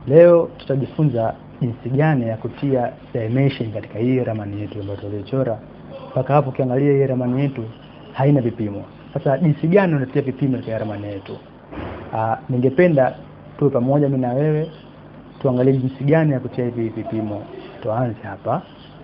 Leo tutajifunza jinsi gani ya kutia dimension katika hii ramani yetu ambayo tuliochora. Mpaka hapo ukiangalia hii ramani yetu haina vipimo. Sasa jinsi gani unatia vipimo katika ramani yetu? Ah, ningependa tuwe pamoja mimi na wewe tuangalie jinsi gani ya kutia hivi vipimo. Tuanze hapa.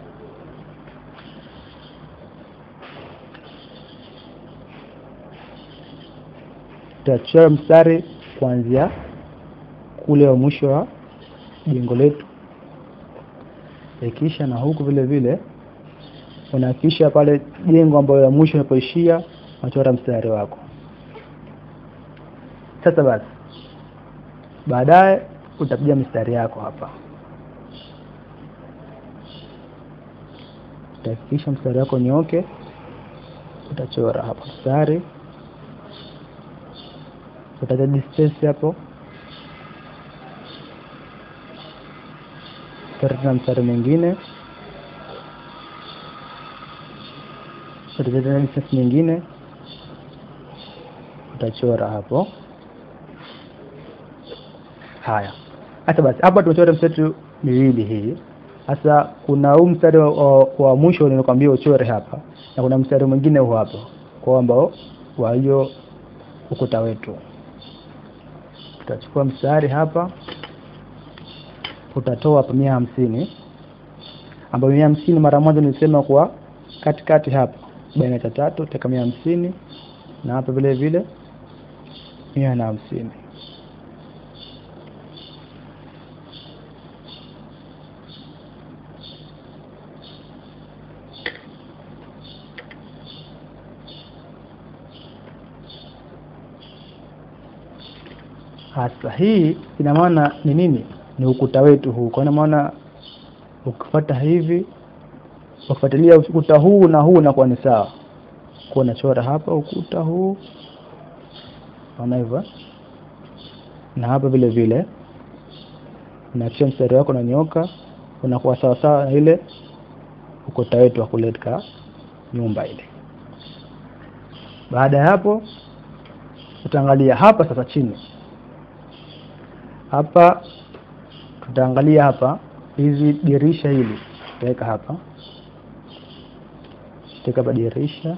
Tutachora mstari kuanzia kule wa mwisho wa jengo letu, ikisha na huku vile vile unahakikisha pale jengo ambayo ya mwisho unapoishia unachora mstari wako. Sasa basi, baadaye utapiga mistari yako hapa, utahakikisha mstari wako nyoke, utachora hapa mstari, utaja distance hapo tena mstari mwingine utachora distance nyingine utachora hapo. Haya, hasa basi, hapa tumechora mstari miwili hii. Sasa kuna huu mstari wa, wa, wa mwisho nilikwambia uchore hapa, na kuna mstari mwingine huu hapa kwa ambao wa hiyo ukuta wetu. Tutachukua mstari hapa utatoa hapa mia hamsini ambayo mia hamsini mara moja nilisema kwa katikati hapa baina ya tatu utaweka mia hamsini na hapa vile vile mia na hamsini hasa hii ina maana ni nini ni ukuta wetu huu kwa maana ukifuata hivi ukifuatilia ukuta huu na huu unakuwa ni sawa kwa unachora hapa ukuta huu naona hivyo na hapa vile vile unakisha mstari wako unanyoka unakuwa sawa sawa na ile ukuta wetu wa kuleta nyumba ile baada ya hapo utaangalia hapa sasa chini hapa tutaangalia hapa hizi dirisha hili tutaweka hapa tutaweka hapa dirisha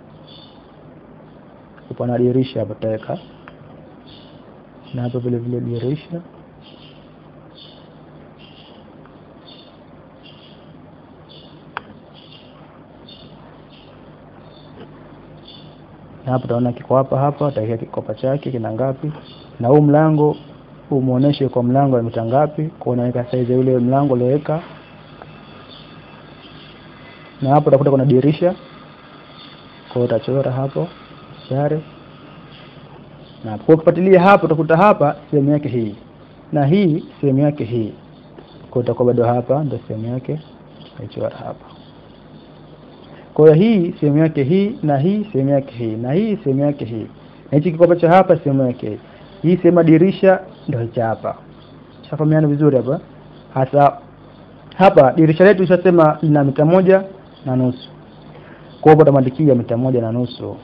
upana dirisha hapa tutaweka na hapa vile vile dirisha na hapa utaona kiko hapa hapa utaweka kikopa chake kina ngapi na huu mlango umuoneshe kwa mlango wa mita ngapi, kwa unaweka size yule mlango ulioweka, na hapo utakuta kuna dirisha, kwa utachora hapo mstari, na kwa ukifuatilia hapo utakuta hapa sehemu yake hii na hii sehemu yake hii, kwa utakuwa bado hapa ndio sehemu yake utachora hapa. Kwa hiyo hii sehemu yake hii na hii sehemu yake hii na hii sehemu yake hii na hichi kikopa cha hapa sehemu yake hii hii sehemu dirisha ndio hichi hapa. Shafahamiana vizuri hapa. Hasa hapa dirisha letu tushasema lina mita moja na nusu. Kwa hiyo utamandikia mita moja na nusu.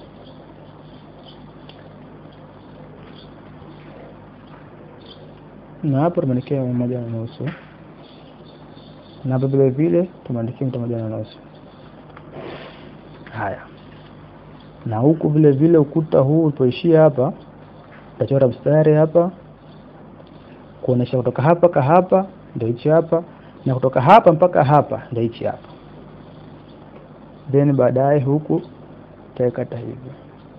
Na hapo tumeandikia mita moja na nusu. Na hapo vile vile tumeandikia mita moja na nusu. Haya. Na huku vile vile ukuta huu ulipoishia hapa utachora mstari hapa kuonesha kutoka hapa ka hapa ndio hichi hapa na kutoka hapa mpaka hapa ndio hichi hapa then baadaye huku utaikata hivi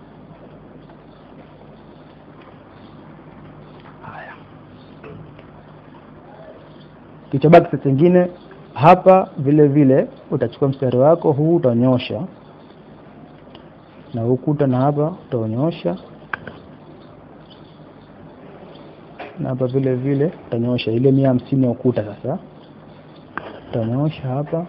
haya kichobaki sasa kingine hapa vile vile utachukua mstari wako huu utanyosha na ukuta na hapa utaonyosha na hapa vile vile utanyosha ile mia hamsini ya ukuta sasa utanyosha hapa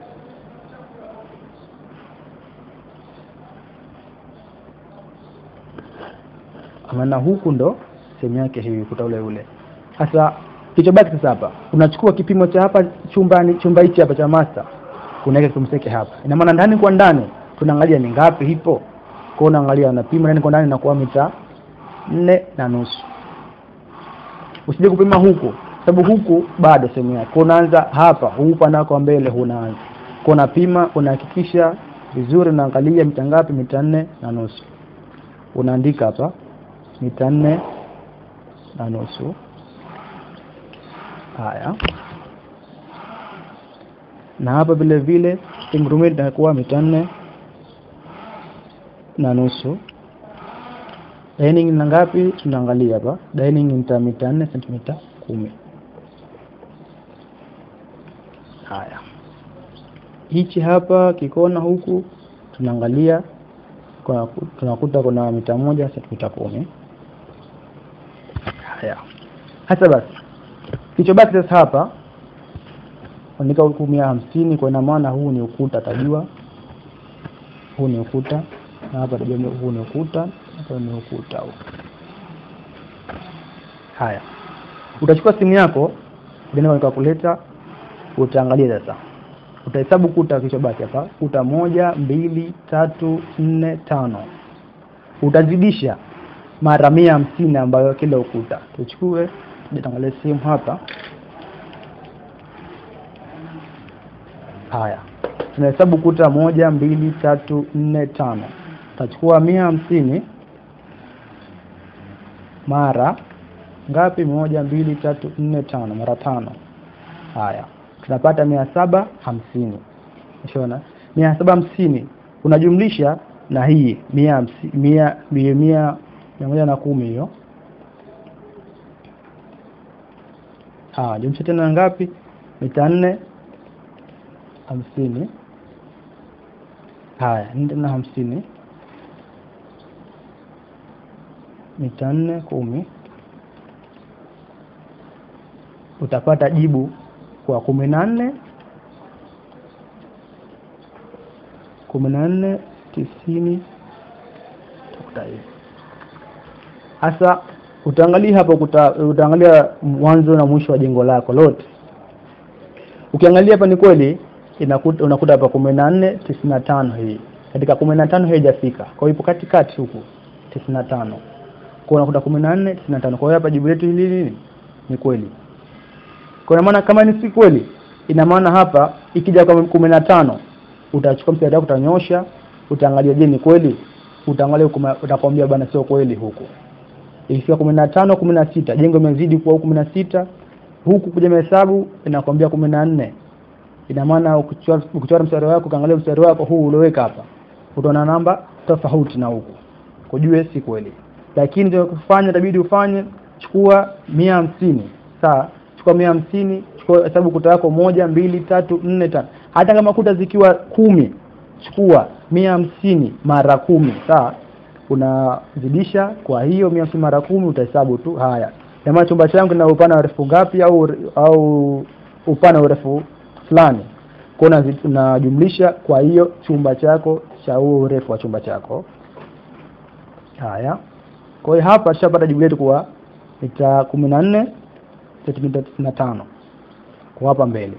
maana huku ndo sehemu yake hii ukuta ule ule sasa kichobaki sasa hapa unachukua kipimo cha hapa chumbani chumba hichi hapa cha master unaweka kipimo chake hapa ina maana ndani kwa ndani tunaangalia ni ngapi hipo kwa unaangalia unapima ndani kwa ndani inakuwa mita nne na nusu usije kupima huku sababu huku bado sehemu yake Kwa unaanza hapa huu upande wako wa mbele hunaanza kwa unapima unahakikisha vizuri unaangalia mita ngapi mita nne na nusu unaandika hapa mita nne na nusu haya na hapa vile vile ingurumeti itakuwa mita nne na nusu dining na ngapi tunaangalia hapa dining ni mita mita nne sentimita kumi haya hichi hapa kikona huku tunaangalia kwa- tunakuta kuna mita moja sentimita kumi haya hasa basi kichobaki sasa hapa andika huku mia hamsini kwa ina maana huu ni ukuta tajua huu ni ukuta na hapa tajua huu ni ukuta hapa ni ukuta huu haya utachukua simu yako utaenda kwenye calculator utaangalia sasa utahesabu kuta kilichobaki hapa kuta moja mbili tatu nne tano utazidisha mara mia hamsini ambayo kila ukuta tuchukue tuangalie simu hapa haya tunahesabu kuta moja mbili tatu nne tano tutachukua mia hamsini mara ngapi moja mbili tatu nne tano mara tano haya tunapata mia saba hamsini unaona mia saba hamsini unajumlisha na hii mia hamsi- mia mia mia mia moja na kumi hiyo ah jumlisha tena na ngapi mita nne hamsini haya nne tena hamsini mita nne kumi utapata jibu kwa kumi na nne kumi na nne tisini utakuta hivi hasa utaangalia hapo kuta, utaangalia mwanzo na mwisho wa jengo lako lote ukiangalia hapa ni kweli inakuta unakuta hapa kumi na nne tisini na tano hii katika kumi na tano haijafika kwa hiyo ipo katikati huku tisini na tano kwa hiyo unakuta kumi na nne tisini na tano kwa hiyo hapa jibu letu hili nini ni kweli kwa ina maana kama ni si kweli ina maana hapa ikija kwa kumi na tano utachukua mstari wako utanyosha utaangalia je ni kweli utaangalia huku ma- utakwambia bana sio kweli huku ikifika kumi na tano kumi na sita jengo imezidi kuwa kumi na sita huku kuja mahesabu inakwambia kumi na nne ina maana ukichora ukichora mstari wako ukaangalia mstari wako huu ulioweka hapa utaona namba tofauti na huku kujue si kweli lakini cha kufanya itabidi ufanye chukua mia hamsini sawa chukua mia hamsini chukua hesabu kuta yako moja mbili tatu nne tano hata kama kuta zikiwa kumi chukua mia hamsini mara kumi sawa unazidisha kwa hiyo mia hamsini mara kumi utahesabu tu haya jamaa chumba changu kina upana wa urefu ngapi au au upana wa urefu fulani kwa hiyo unazi- unajumlisha kwa hiyo chumba chako cha huo urefu wa chumba chako haya kwa hiyo hapa tushapata jibu letu kuwa mita kumi na nne sentimita tisini na tano kwa hapa mbele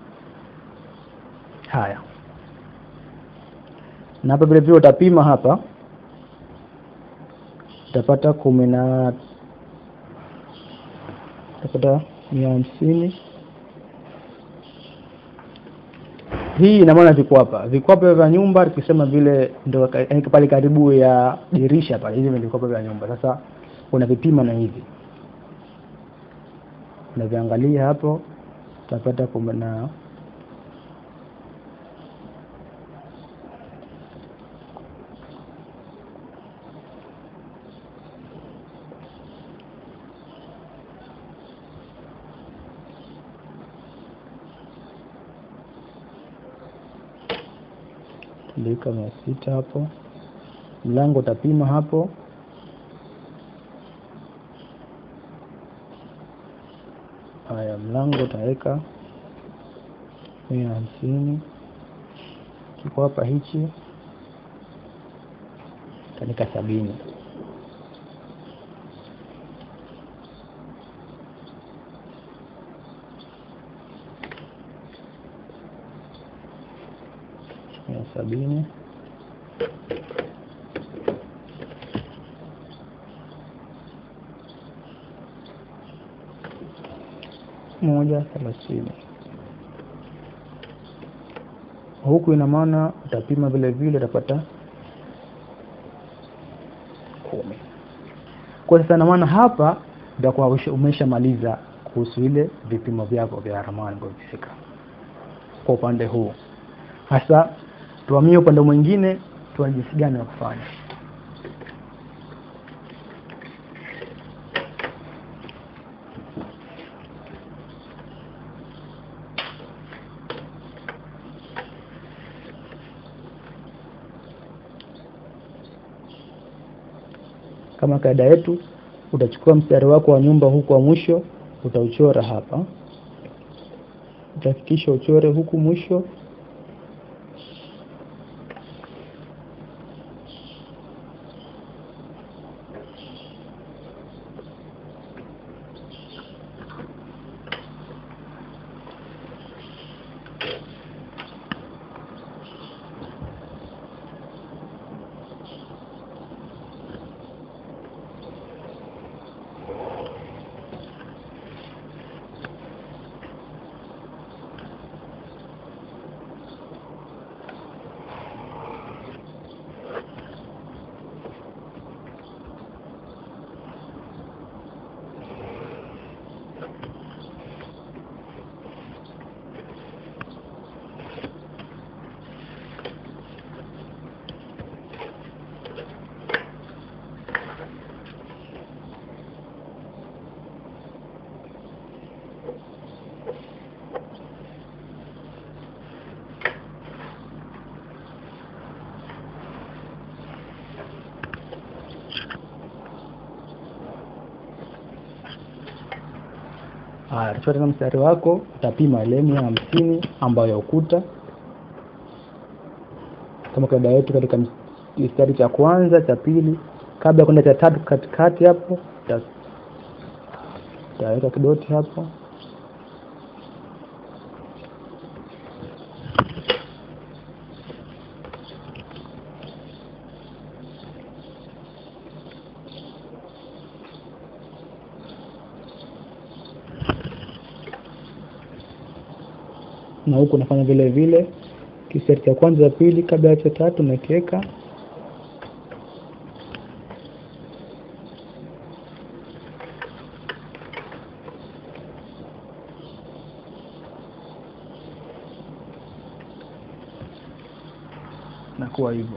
haya na hapa vile vile utapima hapa utapata kumi na utapata mia hamsini hii ina maana viko hapa vikwapa vya nyumba tukisema vile ndo ka- yaani pale karibu ya dirisha pale hivi ndio vikwapa vya nyumba sasa unavipima na hivi unaviangalia hapo utapata kumi na tulika mia sita hapo mlango utapima hapo haya mlango utaweka mia hamsini kiko hapa hichi utaandika sabini mia sabini moja thelathini huku ina maana utapima vile vile utapata kumi kwa sasa ina maana hapa utakuwa usha- umeshamaliza kuhusu ile vipimo vyako vya ramani ambavyo vifika kwa upande huu hasa tuhamie upande mwingine tuone jinsi gani ya kufanya kama kaida yetu utachukua mstari wako wa nyumba huku wa mwisho utauchora hapa utahakikisha uchore huku mwisho haya utachukua tena mstari wako utapima ile mia hamsini ambayo ya ukuta kama kaida yetu katika ms- kistari cha kwanza cha pili kabla ya kwenda cha tatu katikati hapo uta- utaweka kidoti hapo na huku unafanya vile vile kistari cha kwanza cha pili kabla ya cha tatu unakiweka na kuwa hivyo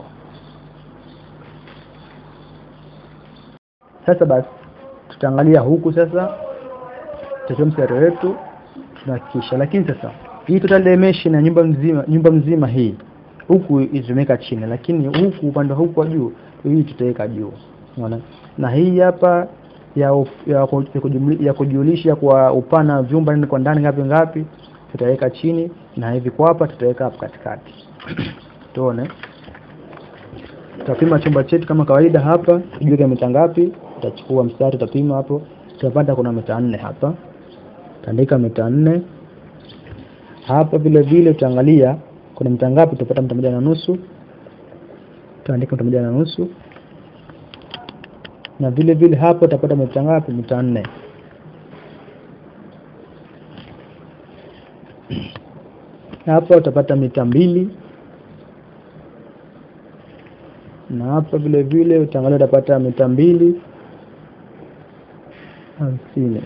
sasa basi tutaangalia huku sasa tutachukua mstari wetu tunahakikisha lakini sasa hii total dimension ya nyumba mzima nyumba mzima hii huku itumeka chini lakini huku upande wa huku wa juu hii tutaweka juu unaona na hii hapa ya uf- ya, ku- ya, kujumli- ya kujulisha kwa upana wa vyumba nini kwa ndani ngapi ngapi tutaweka chini na hivi kwa hapa tutaweka hapo katikati tuone tutapima chumba chetu kama kawaida hapa tujue kina mita ngapi tutachukua mstari tutapima hapo tutapata kuna mita nne hapa tandika mita nne hapa vile vile utaangalia kuna mita ngapi tutapata mita moja na nusu tutaandika mita moja na nusu na vile vile hapa utapata mita ngapi mita nne hapa utapata mita mbili na hapa vile vile utaangalia utapata mita mbili hamsini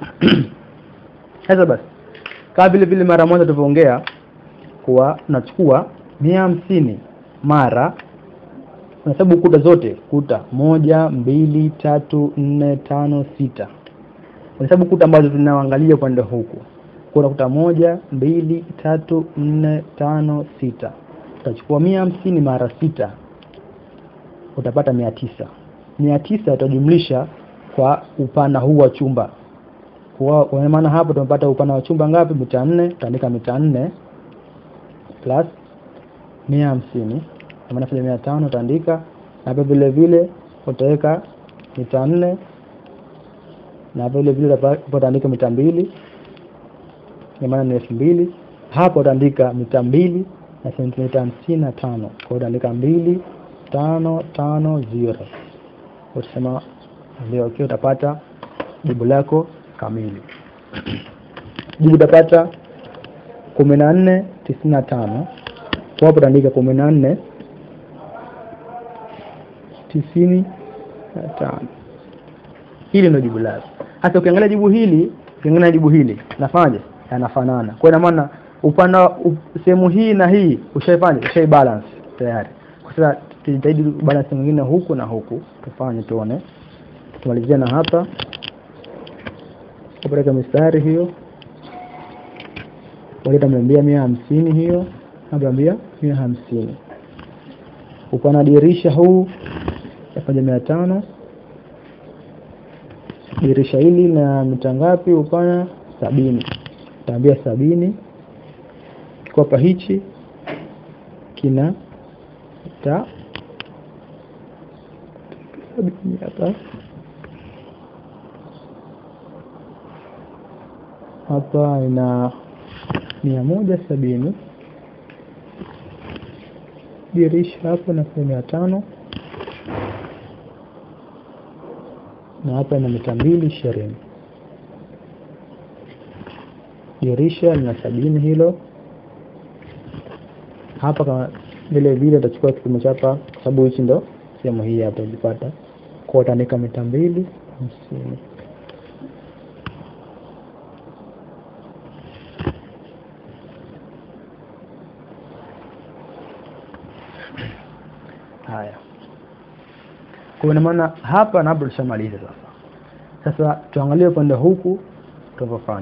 sasa basi kama vile vile mara moja tulivyoongea kuwa unachukua mia hamsini mara unahesabu kuta zote kuta moja mbili tatu nne tano sita unahesabu kuta ambazo zinaangalia upande huku kuna kuta moja mbili tatu nne tano sita utachukua mia hamsini mara sita utapata mia tisa mia tisa utajumlisha kwa upana huu wa chumba kwa kwa maana hapo tumepata upana wa chumba ngapi mita nne utaandika mita nne plus mia hamsini kwa maana fanya mia tano utaandika na hapa vile vile utaweka mita nne na hapa vile vile utapa- utaandika mita mbili kwa maana ni elfu mbili hapa utaandika mita mbili na sentimita hamsini na tano kwa hiyo utaandika mbili tano tano zero utasema ndio okay, utapata jibu lako kamili jibu utapata kumi na nne tisini na tano kwa hapo utaandika kumi na nne tisini na tano hili ndio jibu lako hasa ukiangalia jibu hili ukiangalia jibu hili nafanyaje yanafanana kwa ina maana upande up- sehemu hii na hii ushaifanya ushai balance tayari kwa sasa tujitahidi balance mwingine huku na huku tufanye tuone tumalizia na hapa kupeleka mistari hiyo waleta mnaambia mia hamsini hiyo naambia mia hamsini upana dirisha huu yafanya mia tano dirisha hili na mita ngapi upana sabini taambia sabini kikopa hichi kina mita sabini hapa hapa ina mia moja sabini dirisha hapo na mia tano na hapa ina mita mbili ishirini dirisha lina sabini hilo hapa kama vile vile utachukua kipimo cha hapa kwa sababu hichi ndo sehemu hii hapa ilipata kwa utaandika mita mbili hamsini haya kwa ina maana hapa na hapo tushamaliza sasa sasa tuangalie upande huku tunavyofanya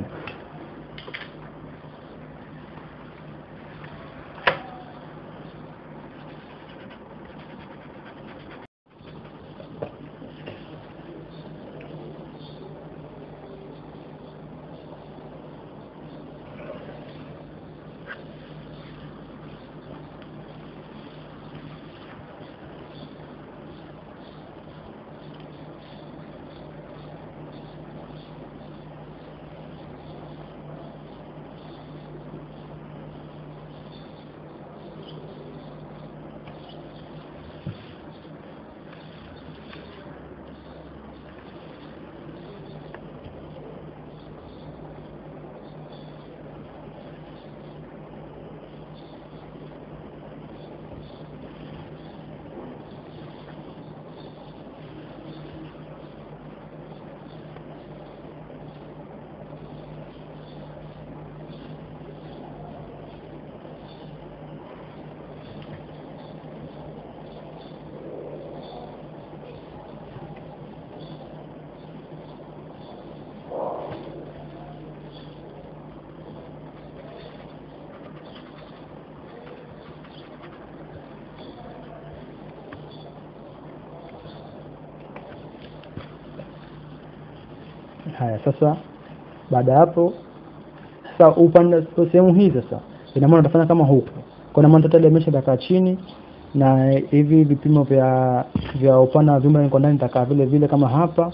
haya sasa baada ya hapo sasa upande kwa sehemu hii sasa ina maana utafanya kama huku kwa maana total imesha itakaa chini na hivi vipimo vya vya upana wa vyumba niko ndani itakaa vile vile kama hapa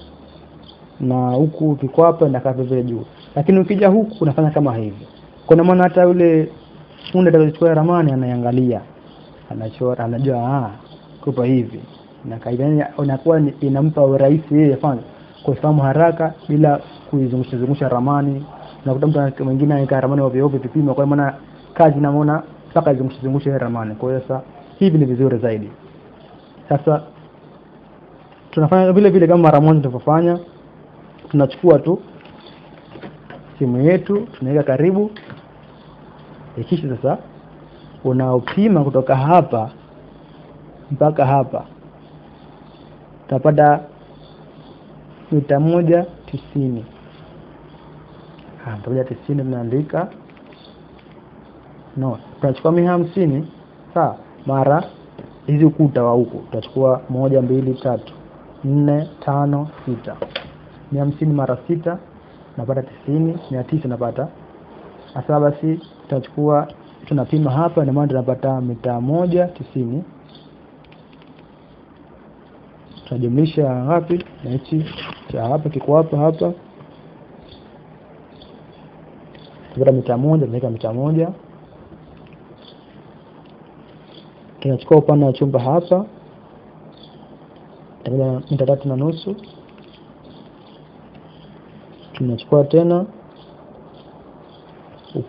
na huku viko hapa inakaa vile vile juu lakini ukija huku unafanya kama hivi kwa maana hata yule fundi atakayechukua ramani anaiangalia anachora anajua ah kupa hivi na kaida inakuwa ni- inampa urahisi yeye afanye kufahamu haraka bila kuizungusha zungusha ramani unakuta mtu ana- mwingine anaweka ramani ovyo ovyo vipimo kwa maana kazi namuona mpaka izungushe zungushe ile ramani kwa hiyo sasa hivi ni vizuri zaidi sasa tunafanya vile vile kama mara moja tulivyofanya tunachukua tu simu yetu tunaweka karibu ikisha sasa unaopima kutoka hapa mpaka hapa utapata mita moja tisini Ah, mita moja tisini tunaandika no tunachukua mia hamsini sawa mara hizi ukuta wa huku tutachukua moja mbili tatu nne tano sita mia hamsini mara sita napata tisini mia tisa napata sasa basi tutachukua tunapima hapa ndio maana tunapata mita moja tisini tunajumlisha ngapi na hichi cha hapa kiko hapa hapa tunapata mita moja tunaweka mita moja tunachukua upana wa chumba hapa tunapata mita tatu na nusu tunachukua tena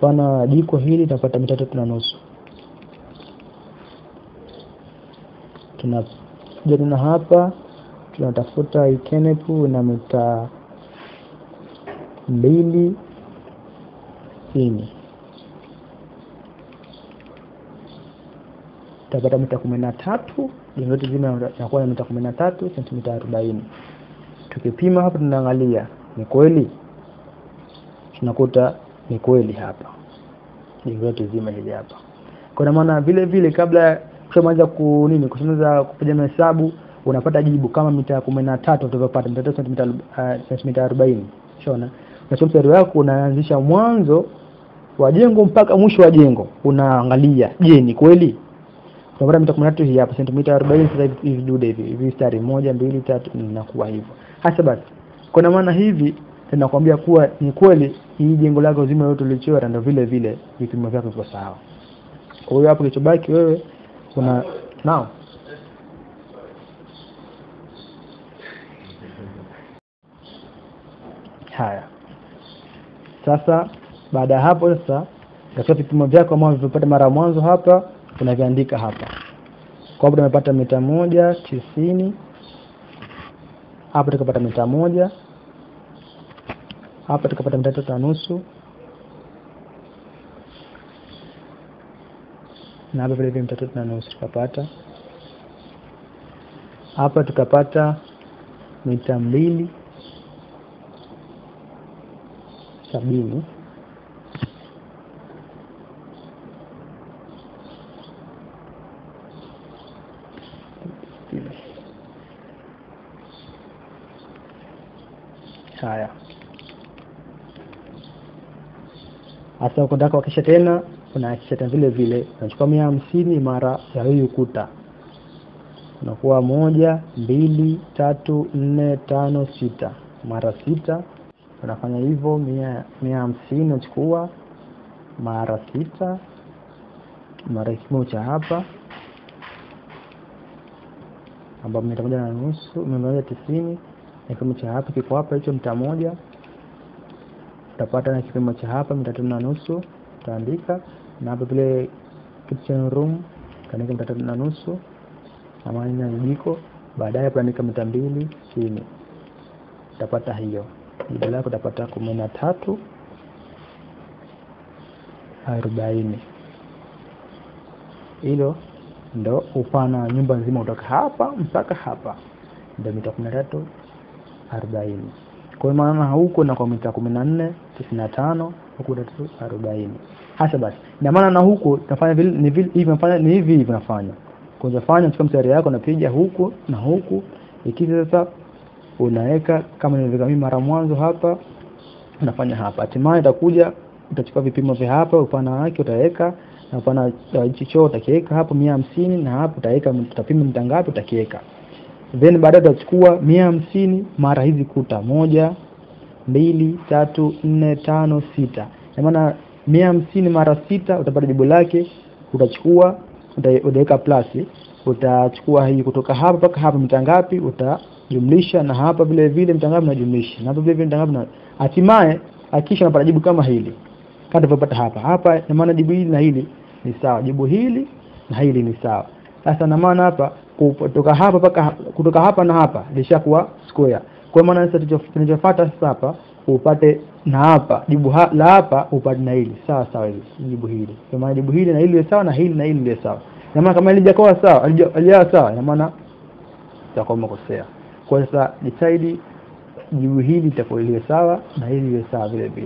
upana wa jiko hili tunapata mita tatu na nusu tunakuja tena hapa tunatafuta ikenepu na mita mbili sitini tutapata mita kumi na tatu jengo letu zima inakuwa na mita kumi na tatu sentimita arobaini tukipima hapa tunaangalia ni kweli tunakuta ni kweli hapa jengo letu zima hili hapa kwa maana vile vile kabla kushamaliza ku nini kushamaliza kupiga mahesabu unapata jibu kama mita kumi na tatu utavyopata mita tatu sentimita uh, sentimita arobaini shona unachukua mstari wako unaanzisha mwanzo wa jengo mpaka mwisho wa jengo unaangalia je ni kweli tunapata mita kumi na tatu hii hapa sentimita arobaini sasa hivi hivi dude hivi hivi mstari moja mbili tatu inakuwa hivyo hasa basi kwa maana hivi tunakwambia kuwa ni kweli hii jengo lako zima lote ulichora ndio vile vile vipimo vyako viko sawa kwa hiyo hapo kilichobaki wewe una nao haya sasa baada ya hapo sasa katika vipimo vyako ambavyo vipata mara ya mwanzo hapa unaviandika hapa kwa hapo tumepata mita moja tisini hapa tukapata mita moja hapa tukapata mita tatu na nusu na hapa vile vile mita tatu na nusu tukapata hapa tukapata mita mbili sabini haya hasa ukitaka kuhakikisha tena unahakikisha tena vile vile unachukua mia hamsini mara ya hii ukuta unakuwa moja mbili tatu nne tano sita mara sita unafanya hivyo mia mia hamsini unachukua mara sita mara kipimo cha hapa ambapo mita moja na nusu mia moja tisini na kipimo cha hapa kiko hapa hicho mita moja utapata na kipimo cha hapa mita tatu na nusu utaandika na hapa vile kitchen room utaandika mita tatu na nusu amani na jiko baadaye utaandika mita mbili chini utapata hiyo jibu lako utapata kumi na tatu arobaini hilo ndo upana wa nyumba nzima kutoka hapa mpaka hapa ndo mita kumi na tatu arobaini kwa hiyo maana huko na kwa mita kumi na nne tisini na tano huku tatu arobaini hasa basi ina maana na huku nafanya vile ni vile hivi nafanya ni hivi hivi nafanya kwanza fanya chukua mstari yako napiga huku na huku ikija sasa unaweka kama nilivyoweka mimi mara mwanzo hapa unafanya hapa hatimaye itakuja utachukua vipimo vya hapa upana wake utaweka na upana wa hichi choo utakiweka hapo mia hamsini na hapo utaweka utapima mita ngapi utakiweka then baadaye utachukua mia hamsini mara hizi kuta moja mbili tatu nne tano sita na maana mia hamsini mara sita utapata jibu lake utachukua uta- utaweka plasi utachukua hii kutoka hapa mpaka hapa mita ngapi utajumlisha na hapa vile vile mita ngapi unajumlisha na hapa vile vile mita ngapi na hatimaye hakisha unapata jibu kama hili kama tulivyopata hapa hapa na maana jibu hili na hili ni sawa jibu hili na hili ni sawa sasa na maana hapa kutoka hapa mpaka kutoka hapa na hapa lishakuwa square kwa maana sasa tulicho- tunachofuata sasa hapa upate na hapa jibu ha, la hapa upate na hili sawa sawa hili jibu hili kwa maana jibu hili na hili liwe sawa na hili na hili liwe sawa na maana kama halijakuwa sawa halija- halijawa sawa ina maana utakuwa umekosea kwa sasa decide jibu hili litakuwa liwe sawa na hili liwe sawa vile vile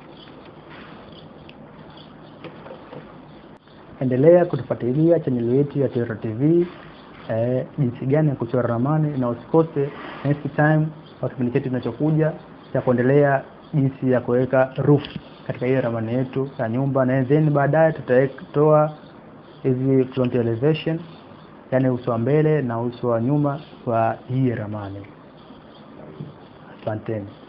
endelea kutufuatilia chaneli yetu ya Tero TV eh, jinsi gani ya kuchora ramani na usikose next time kwa kipindi chetu kinachokuja cha kuendelea jinsi ya kuweka roof katika hiyo ramani yetu ya nyumba na then baadaye tutatoa hizi front elevation yani uso wa mbele na uso wa nyuma wa hii ramani asanteni